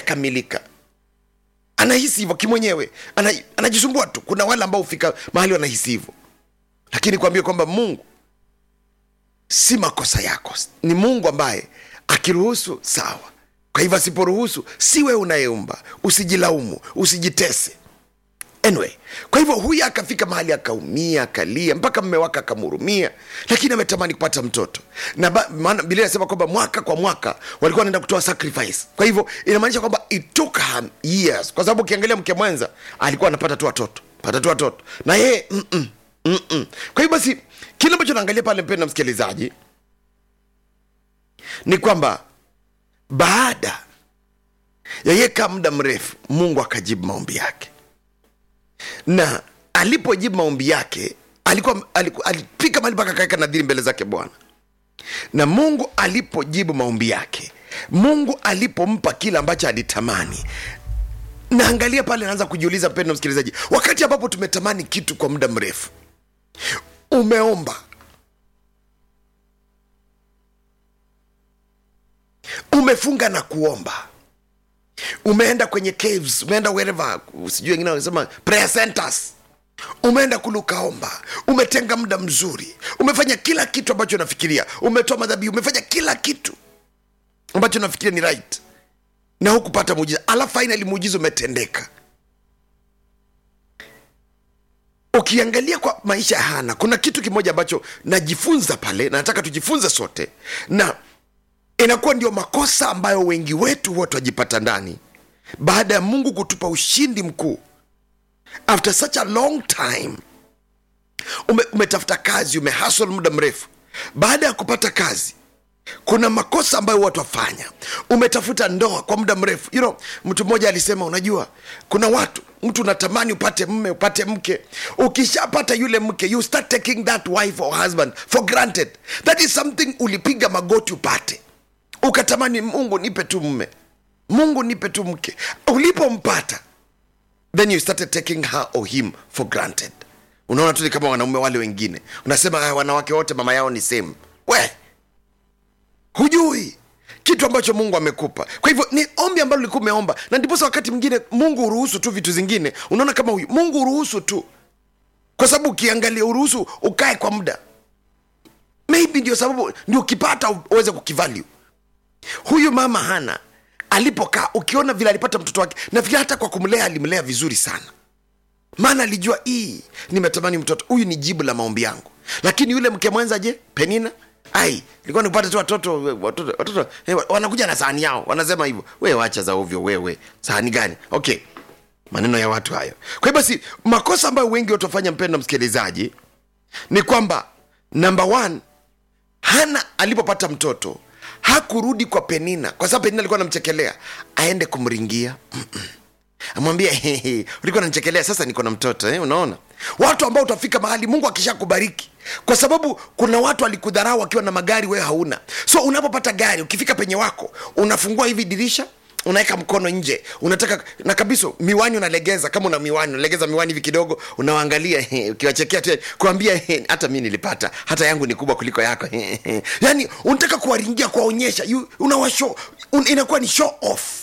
hajakamilika anahisi hivyo kimwenyewe ana, anajisumbua tu kuna wale ambao hufika mahali wanahisi hivyo lakini kuambia kwamba mungu si makosa yako ni mungu ambaye akiruhusu sawa kwa hivyo asiporuhusu si wewe unayeumba usijilaumu usijitese anyway kwa hivyo huyu akafika mahali akaumia akalia mpaka mme wake akamhurumia lakini ametamani kupata mtoto na ba- maana bilia inasema kwamba mwaka kwa mwaka walikuwa wanaenda kutoa sacrifice kwa hivyo inamaanisha kwamba it took her years kwa sababu ukiangalia mke mwenza alikuwa anapata tu watoto pata tu watoto na yeye mm-mm, mm-mm. kwa hivyo basi kile ambacho naangalia pale mpenda msikilizaji ni kwamba baada ya yeye kaa muda mrefu mungu akajibu maombi yake na alipojibu maombi yake alikuwa, alikuwa alipika mahali mpaka akaweka nadhiri mbele zake bwana na mungu alipojibu maombi yake mungu alipompa kile ambacho alitamani naangalia pale naanza kujiuliza mpendo msikilizaji wakati ambapo tumetamani kitu kwa muda mrefu umeomba umefunga na kuomba umeenda kwenye caves umeenda wherever sijui wengine wanasema prayer centers umeenda kule ukaomba umetenga muda mzuri umefanya kila kitu ambacho unafikiria umetoa madhabihu umefanya kila kitu ambacho unafikiria ni right na hukupata muujiza alafu finally muujiza umetendeka ukiangalia kwa maisha ya hana kuna kitu kimoja ambacho najifunza pale na nataka tujifunze sote na inakuwa ndio makosa ambayo wengi wetu huwa twajipata ndani baada ya mungu kutupa ushindi mkuu after such a long time ume, umetafuta kazi umehasl muda mrefu baada ya kupata kazi kuna makosa ambayo watu wafanya umetafuta ndoa kwa muda mrefu you know, mtu mmoja alisema unajua kuna watu mtu unatamani upate mme upate mke ukishapata yule mke you start taking that wife or husband for granted that is something ulipiga magoti upate ukatamani mungu nipe tu mme mungu nipe tu mke ulipompata then you started taking her or him for granted unaona tu ni kama wanaume wale wengine unasema "Ah, wanawake wote mama yao ni same we hujui kitu ambacho mungu amekupa kwa hivyo ni ombi ambalo ulikuwa umeomba na ndiposa wakati mwingine mungu uruhusu tu vitu zingine unaona kama huyu mungu uruhusu tu kwa sababu ukiangalia uruhusu ukae kwa muda maybe ndio sababu ndio ukipata uweze kukivalue huyu mama hana alipokaa ukiona vile alipata mtoto wake nafikiri hata kwa kumlea alimlea vizuri sana maana alijua hii nimetamani mtoto huyu ni jibu la maombi yangu lakini yule mke mwenza je penina ai nilikuwa nikupata tu watoto watoto, watoto eh, wanakuja na sahani yao wanasema hivyo we wacha za ovyo wewe sahani gani okay maneno ya watu hayo kwa hiyo basi makosa ambayo wengi watafanya mpendo msikilizaji ni kwamba namba one hana alipopata mtoto hakurudi kwa penina kwa sababu penina alikuwa anamchekelea aende kumringia Mm-mm. amwambie "Hehe, ulikuwa nanchekelea sasa niko na mtoto eh, unaona watu ambao utafika mahali mungu akisha kubariki kwa sababu kuna watu alikudharau wakiwa na magari wewe hauna so unapopata gari ukifika penye wako unafungua hivi dirisha unaweka mkono nje unataka na kabisa miwani unalegeza kama una miwani unalegeza miwani hivi kidogo unawaangalia ukiwachekea tu kuambia hata mi nilipata hata yangu ni kubwa kuliko yako yani unataka kuwaringia kuwaonyesha you- unawashow un, inakuwa ni show off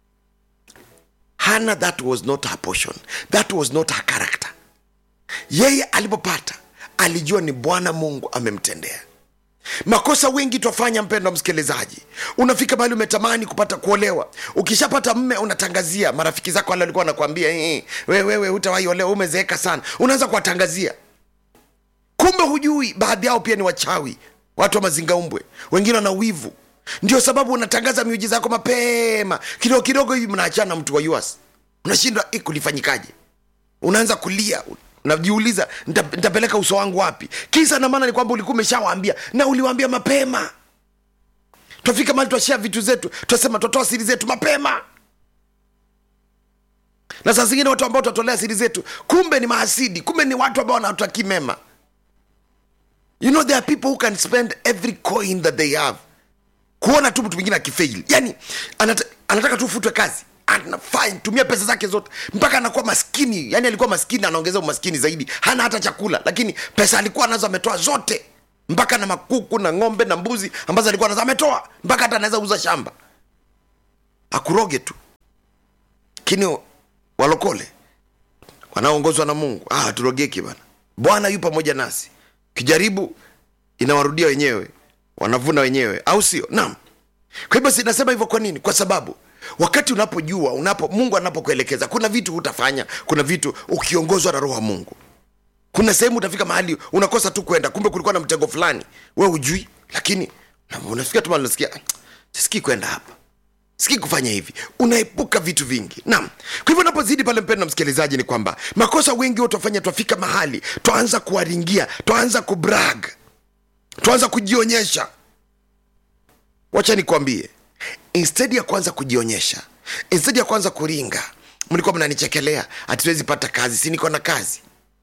hana that was not her portion that was not her character yeye alipopata alijua ni bwana mungu amemtendea makosa wengi twafanya mpendo msikilizaji unafika mahali umetamani kupata kuolewa ukishapata mme unatangazia marafiki zako wale walikuwa wanakwambia "Eh, wewe wewe hutawahi olewa umezeeka sana unaanza kuwatangazia kumbe hujui baadhi yao pia ni wachawi watu wa mazingaumbwe wengine wana wivu ndio sababu unatangaza miujiza yako mapema kidogo kidogo hivi mnaachana na mtu wa us unashindwa "Eh, kulifanyikaje unaanza kulia unajiuliza "Nita- nitapeleka uso wangu wapi kisa na maana ni kwamba ulikuwa umeshawaambia na uliwaambia mapema twafika mali twashea vitu zetu twasema twatoa siri zetu mapema na saa zingine watu ambao twatolea siri zetu kumbe ni maasidi kumbe ni watu ambao wanataki mema you know there are people who can spend every coin that they have kuona tu mtu mwingine akifail yani anata, anataka tu ufutwe kazi anafanya tumia pesa zake zote mpaka anakuwa maskini yani alikuwa maskini anaongeza umaskini zaidi hana hata chakula lakini pesa alikuwa nazo ametoa zote mpaka na makuku na ng'ombe na mbuzi ambazo alikuwa nazo ametoa mpaka hata anaweza uza shamba akuroge tu lakini walokole wanaoongozwa na mungu ah, turogeki bana bwana yu pamoja nasi kijaribu inawarudia wenyewe wanavuna wenyewe au sio naam kwa hivyo sinasema hivyo kwa nini kwa sababu wakati unapojua unapo mungu anapokuelekeza kuna vitu hutafanya kuna vitu ukiongozwa na roho wa mungu kuna sehemu utafika mahali unakosa tu kwenda kumbe kulikuwa na mtego fulani we hujui lakini na- unafika tu mahali unasikia "Ah, sisikii kwenda hapa sikii kufanya hivi unaepuka vitu vingi naam kwa hivyo unapozidi pale mpendo msikilizaji ni kwamba makosa wengi huwa twafanya twafika mahali twaanza kuwaringia twaanza kubrag twaanza kujionyesha wacha nikwambie instead ya kwanza kujionyesha instead ya kwanza kuringa mlikuwa mnanichekelea hatuwezi pata kazi si niko na kazi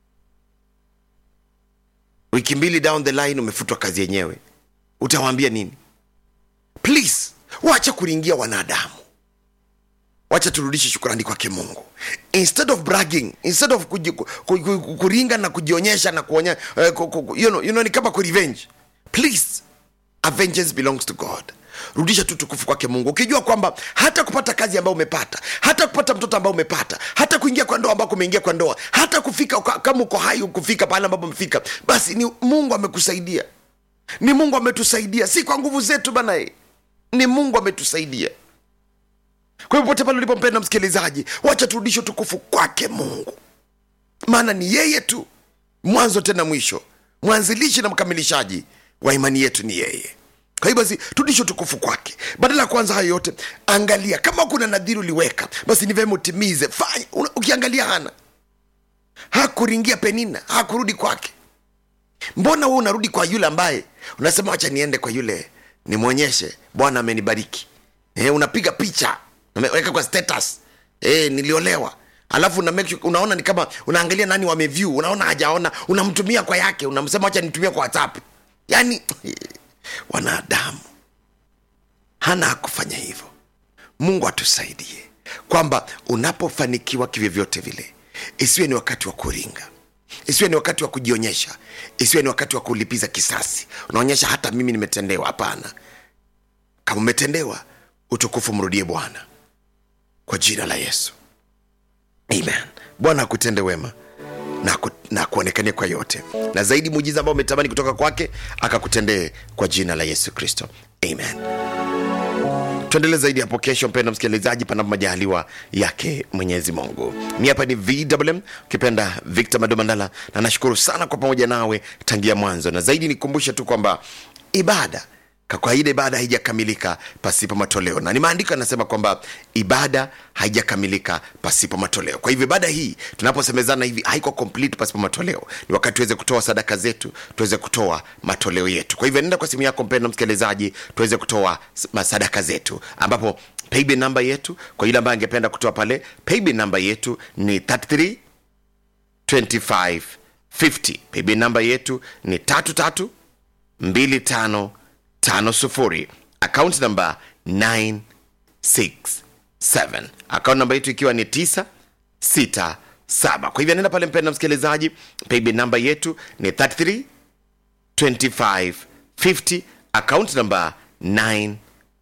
wiki mbili down the line umefutwa kazi yenyewe utawaambia nini please wacha kuringia wanadamu wacha turudishe shukurani kwake mungu instead of bragging instead of kuji, ku, ku, ku, kuringa na kujionyesha na kuonya uh, ku, ku, you know, you know, ni kama kurevenge please vengeance belongs to god rudisha tu tukufu kwake mungu ukijua kwamba hata kupata kazi ambayo umepata hata kupata mtoto ambao umepata hata kuingia kwa ndoa ambako umeingia kwa ndoa hata kufika uka- kama uko hai kufika pale ambapo umefika basi ni mungu amekusaidia ni mungu ametusaidia si kwa nguvu zetu bana ni mungu ametusaidia kwa hivyo pote pale ulipompenda msikilizaji wacha turudishe utukufu kwake mungu maana ni yeye tu mwanzo tena mwisho mwanzilishi na mkamilishaji wa imani yetu ni yeye kwa hiyo basi turudishe utukufu kwake badala ya kwanza hayo yote angalia kama kuna nadhiri uliweka basi ni vyema utimize fanya Una- ukiangalia hana hakuringia penina hakurudi kwake mbona wewe unarudi kwa yule ambaye unasema wacha niende kwa yule nimwonyeshe bwana amenibariki e, unapiga picha unaweka kwa status e, niliolewa alafu una make sure, unaona ni kama unaangalia nani wameview unaona hajaona unamtumia kwa yake unamsema wacha nitumia kwa whatsapp yani wanadamu hana hakufanya hivyo mungu atusaidie kwamba unapofanikiwa kivyovyote vile isiwe ni wakati wa kuringa isiwe ni wakati wa kujionyesha isiwe ni wakati wa kulipiza kisasi unaonyesha hata mimi nimetendewa hapana kama umetendewa utukufu mrudie bwana kwa jina la yesu amen bwana akutende wema na, ku, na kuonekania kwa yote na zaidi muujiza ambao umetamani kutoka kwake akakutendee kwa jina la yesu kristo amen tuendelee zaidi hapo kesho mpenda msikilizaji panapo majaliwa yake mwenyezi mungu mi hapa ni vwm ukipenda victor madomandala na nashukuru sana kwa pamoja nawe tangia mwanzo na zaidi nikumbushe tu kwamba ibada kwa kawaida ibada haijakamilika pasipo matoleo na ni maandiko yanasema kwamba ibada haijakamilika pasipo matoleo kwa hivyo ibada hii tunaposemezana hivi haiko complete pasipo matoleo ni wakati tuweze kutoa sadaka zetu tuweze kutoa matoleo yetu kwa hivyo nenda kwa simu yako mpendo msikilizaji tuweze kutoa s- sadaka zetu ambapo paybill namba yetu kwa yule ambaye angependa kutoa pale paybill namba yetu ni 33 25 50 paybill namba yetu ni tatu tatu 2550 akaunti namba 967 akaunti namba yetu ikiwa ni 967 kwa hivyo nenda pale mpenda msikilizaji paybill namba yetu ni 33 25 50 akaunti namba 967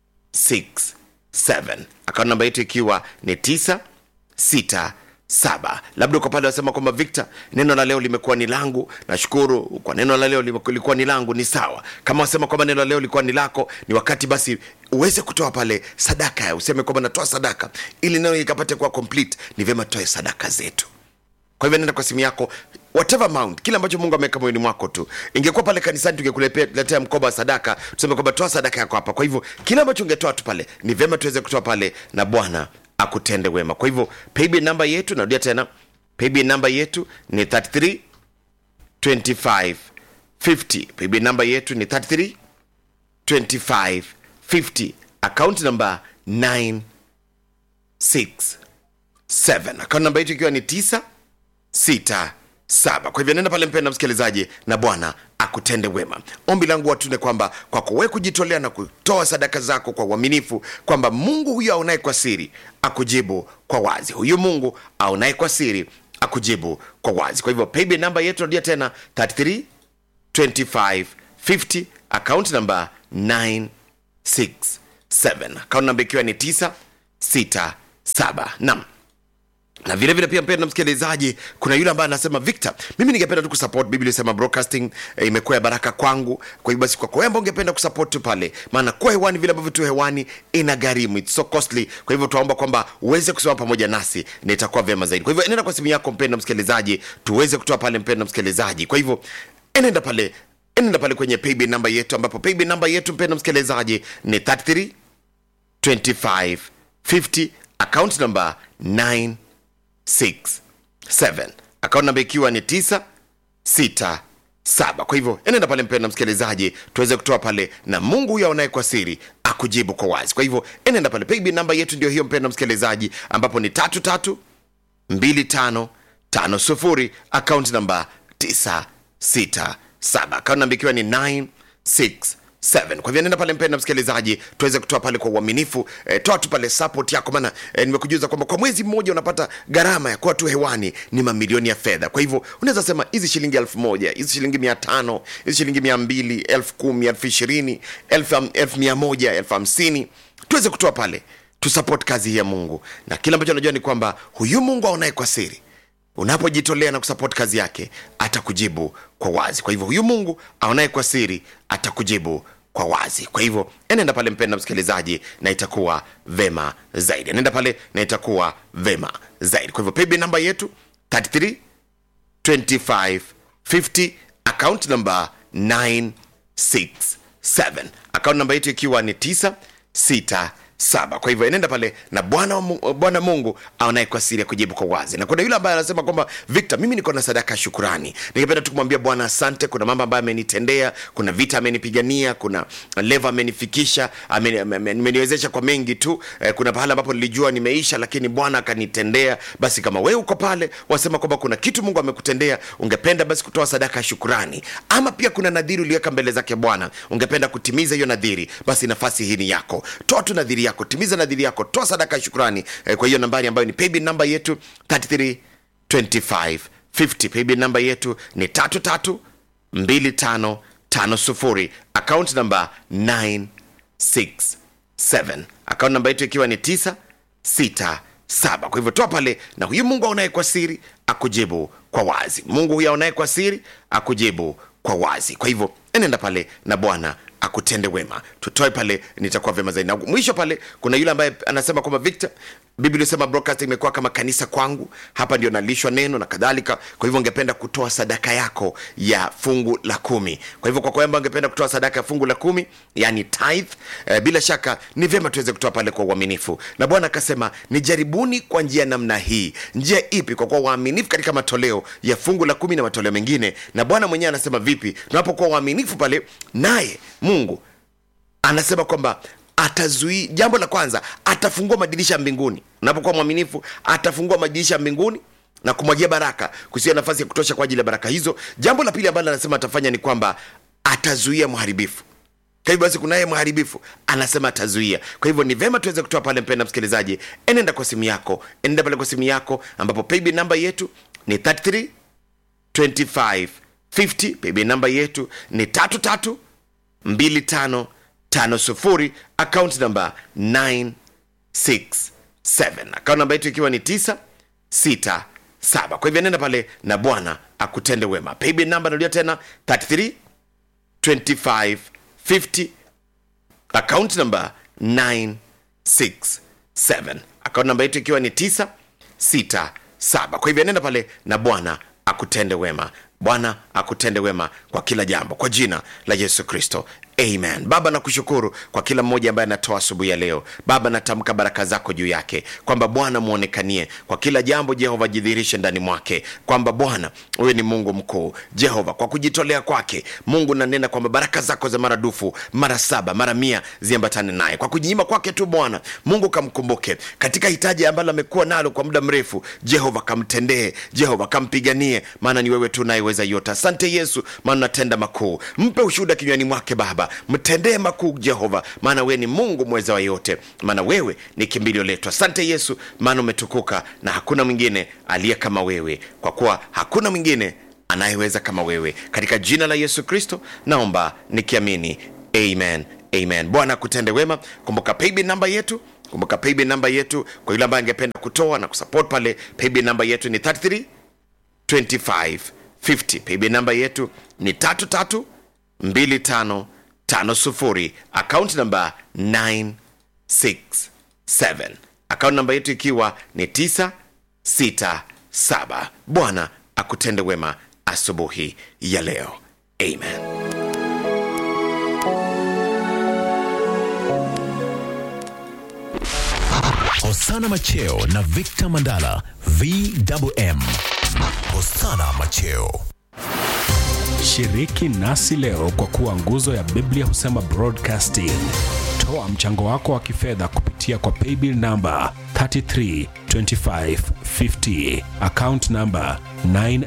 akaunti namba yetu ikiwa ni 967 labda uko pale wasema kwamba victor neno la leo limekuwa ni langu nashukuru kwa neno la leo limeku- lilikuwa ni langu ni sawa kama wasema kwamba neno la leo lilikuwa ni lako ni wakati basi uweze kutoa pale sadaka useme kwamba natoa sadaka ili neno ikapate kuwa complete ni vyema tutoe sadaka zetu kwa hivyo nenda kwa simu yako whatever amount kile ambacho mungu ameweka moyoni mwako tu ingekuwa pale kanisani tungekuletea mkoba wa sadaka tuseme kwamba toa sadaka yako hapa kwa hivyo kile ambacho ungetoa tu pale ni vyema tuweze kutoa pale na bwana akutende wema kwa hivyo paybill namba yetu narudia tena paybill namba yetu ni 33 25 50 paybill namba yetu ni 33 25 50 account namba 9 6 7 account namba yetu ikiwa ni 9 sita saba kwa hivyo nenda pale mpenda msikilizaji na bwana akutende wema ombi langu watune kwamba kwako we kujitolea na kutoa sadaka zako kwa uaminifu kwamba mungu huyu aonaye kwa siri akujibu kwa wazi huyu mungu aonaye kwa siri akujibu kwa wazi kwa hivyo paybill namba yetu narudia tena 33 25 50 account namba 967 account namba ikiwa ni 967 nam na vile vile pia mpenda msikilizaji kuna yule ambaye anasema victor mimi ningependa tu kusupport biblia inasema broadcasting eh, imekuwa ya baraka kwangu kwa hivyo basi kwako wewe ambao ungependa kusupport tu pale maana kuwa hewani vile ambavyo tu hewani ina gharimu it's so costly kwa hivyo tunaomba kwamba uweze kusimama pamoja nasi na itakuwa vyema zaidi kwa hivyo enenda kwa simu yako mpenda msikilizaji tuweze kutoa pale mpenda msikilizaji kwa hivyo enenda pale enenda pale kwenye paybill namba yetu ambapo paybill namba yetu mpenda msikilizaji ni 33 25 50 account number 9 67 akaunti namba ikiwa ni 967 kwa hivyo enenda pale mpenda msikilizaji tuweze kutoa pale na mungu huyo aonaye kwa siri akujibu kwa wazi kwa hivyo enenda pale paybill namba yetu ndio hiyo mpenda msikilizaji ambapo ni tatu tatu 2550 akaunti namba 967 akaunti namba ikiwa ni 967 kwa hivyo nenda pale mpenda msikilizaji tuweze kutoa pale kwa uaminifu e, toa tu pale support yako maana e, nimekujuza kwamba kwa mwezi mmoja unapata gharama ya kuwa tu hewani ni mamilioni ya fedha kwa hivyo unaweza sema hizi shilingi elfu moja hizi shilingi mia tano hizi shilingi mia mbili elfu kumi elfu ishirini elfu elfu mia moja elfu hamsini tuweze kutoa pale tusupport kazi hii ya mungu na kile ambacho najua ni kwamba huyu mungu aonaye kwa siri unapojitolea na kusupport kazi yake atakujibu kwa wazi kwa hivyo huyu mungu aonaye kwa siri atakujibu kwa wazi kwa hivyo enenda pale mpenda msikilizaji na itakuwa vema zaidi enenda pale na itakuwa vema zaidi kwa hivyo paybill namba yetu 33 25 50 account number 967 account namba yetu ikiwa ni 967 kwa hivyo enenda pale na bwana wa Mu- bwana mungu aonaye kwa siri ya kujibu kwa wazi na kuna yule ambaye anasema kwamba victor mimi niko na sadaka ya shukurani ningependa tu kumwambia bwana asante kuna mambo ambayo amenitendea kuna vita amenipigania kuna leva amenifikisha ameni- ame- ame- ameniwezesha kwa mengi tu eh, kuna pahala ambapo nilijua nimeisha lakini bwana akanitendea basi kama wewe uko pale wasema kwamba kuna kitu mungu amekutendea ungependa basi kutoa sadaka ya shukurani ama pia kuna nadhiri uliweka mbele zake bwana ungependa kutimiza hiyo nadhiri basi nafasi hii ni yako toa tu nadhiri yako timiza nadhiri yako toa sadaka ya shukurani eh, kwa hiyo nambari ambayo ni paybill namba yetu 33 25 50 paybill namba yetu ni tatu tatu mbili tano tano sufuri account namba 967 account namba yetu ikiwa ni 967 kwa hivyo toa pale na huyu mungu aonaye kwa siri akujibu kwa wazi mungu huyu aonaye kwa siri akujibu kwa wazi kwa hivyo enenda pale na bwana akutende wema tutoe pale nitakuwa vyema zaidi na mwisho pale kuna yule ambaye anasema kwamba victor biblia sema broadcasting imekuwa kama kanisa kwangu hapa ndio nalishwa neno na kadhalika kwa hivyo ungependa kutoa sadaka yako ya fungu la kumi kwa hivyo kwa kwamba ungependa kutoa sadaka ya fungu la kumi yani tithe eh, bila shaka ni vyema tuweze kutoa pale kwa uaminifu na bwana akasema nijaribuni kwa njia namna hii njia ipi kwa kuwa waaminifu katika matoleo ya fungu la kumi na matoleo mengine na bwana mwenyewe anasema vipi tunapokuwa waaminifu pale naye mungu anasema kwamba atazui jambo la kwanza atafungua madirisha ya mbinguni unapokuwa mwaminifu atafungua madirisha ya mbinguni na kumwagia baraka kusia nafasi ya kutosha kwa ajili ya baraka hizo jambo la pili ambalo anasema atafanya ni kwamba atazuia mharibifu kwa hivyo basi kunaye mharibifu anasema atazuia kwa hivyo ni vema tuweze kutoa pale mpenda msikilizaji enenda kwa simu yako enenda pale kwa simu yako ambapo paybill namba yetu ni 33 25 50 paybill namba yetu ni tatu tatu 2550 account namba 967 account namba yetu ikiwa ni 967 kwa hivyo nenda pale na bwana akutende wema paybill namba narudia tena 33 25 50 account namba 967 account namba yetu ikiwa ni 967 kwa hivyo nenda pale na bwana akutende wema bwana akutende wema kwa kila jambo kwa jina la yesu kristo amen baba nakushukuru kwa kila mmoja ambaye anatoa asubuhi ya leo baba natamka baraka zako juu yake kwamba bwana mwonekanie kwa kila jambo jehova jidhihirishe ndani mwake kwamba bwana huyu ni mungu mkuu jehova kwa kujitolea kwake mungu nanena kwamba baraka zako za maradufu mara saba mara mia ziambatane naye kwa kujinyima kwake tu bwana mungu kamkumbuke katika hitaji ambalo amekuwa nalo kwa muda mrefu jehova kamtendee jehova kampiganie maana ni wewe tu nayeweza yote asante yesu maana unatenda makuu mpe ushuhuda kinywani mwake baba mtendee makuu jehova maana wewe ni mungu mweza wa yote maana wewe ni kimbilio letu asante yesu maana umetukuka na hakuna mwingine aliye kama wewe kwa kuwa hakuna mwingine anayeweza kama wewe katika jina la yesu kristo naomba nikiamini amen amen bwana akutende wema kumbuka paybill namba yetu kumbuka paybill namba yetu kwa yule ambaye angependa kutoa na kusupport pale paybill namba yetu ni 33 2550 paybill namba yetu ni 332550 akaunti namba 967 akaunti namba yetu ikiwa ni 967 bwana akutende wema asubuhi ya leo amen Hosana Macheo na Victor Mandala VMM. Hosana Macheo. Shiriki nasi leo kwa kuwa nguzo ya Biblia husema broadcasting. Toa mchango wako wa kifedha kupitia kwa paybill namba 332550 account namba 9